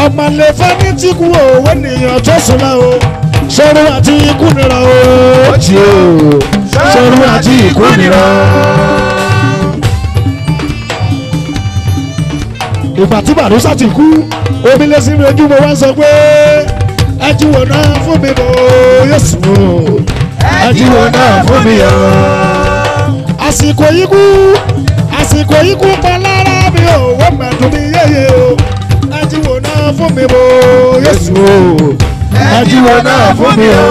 ọmọ lè fẹ́ ní tí kú òwe nìyàn tó sùn lọ o sọ̀rọ̀ àti ikú nira o ó ti o sọ̀rọ̀ àti ikú nira. ìgbà tí bàdúsà ti kú omi lé sí mi ojú mo wá sọ pé ẹ jí wò náà fún mi bò yóò sùn o ẹ jí wò náà fún mi o. àsìkò yìí kú àsìkò yìí kú pa lára mi ò wọ́n mẹ́tò mi yéye o ẹ jí wò náà fún mi bò yóò sùn o ẹ jí wò náà fún mi o.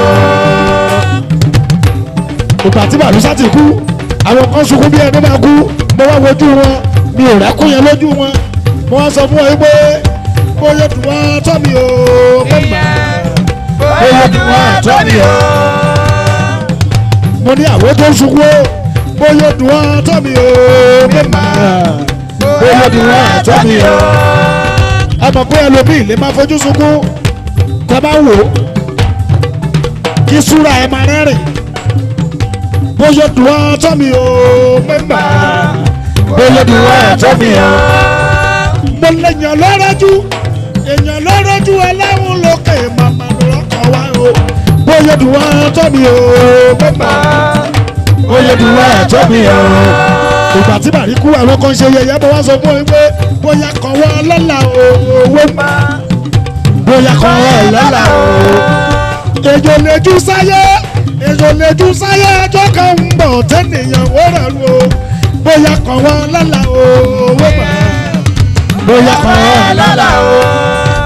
ìgbà tí bàdúsà ti kú àwọn kan sunkún bí ẹni máa kú mo wá wojú wọn mi ò rẹ́kún yẹn lójú wọn mo wá sọ fún ọ pé bóyá dùn wá tọ́ mi o mo gbà bóyá dùn wá tọ́ mi o. mo ní àwọn tó ń sunkún o bóyá dùn wá tọ́ mi o mo gbà bóyá dùn wá tọ́ mi o. ẹ mọ̀ pé ẹlòmíì lè máa fojú sunkún tẹ́ bá wò ó kí súra ẹ máa rẹ́rìn bóyá dùn wá tọ́ mi o mo gbà bóyá dùn wá tọ́ mi o mo lè yàn lọ́rọ́jú èèyàn lọ́rọ́jú aláwọ̀ lókè màmá lọ́kọ̀ wá o bóyá dùn wá tọ́ mi o pépà bóyá dùn wá tọ́ mi o. ìgbà tí bàrí kú àwọn kan ṣe yẹyẹ bó wá sọ fún mi pé bóyá kan wá lọ́la o owó má bóyá kan wá lọ́la o. èjò lè jú sáyé èjò lè jú sáyé ẹjọ́ kan ń bọ̀ tẹ́nìyàn ó rẹ̀ lu o bóyá kan wá lọ́la o owó má bóyá kan ẹ̀ lọ́la o.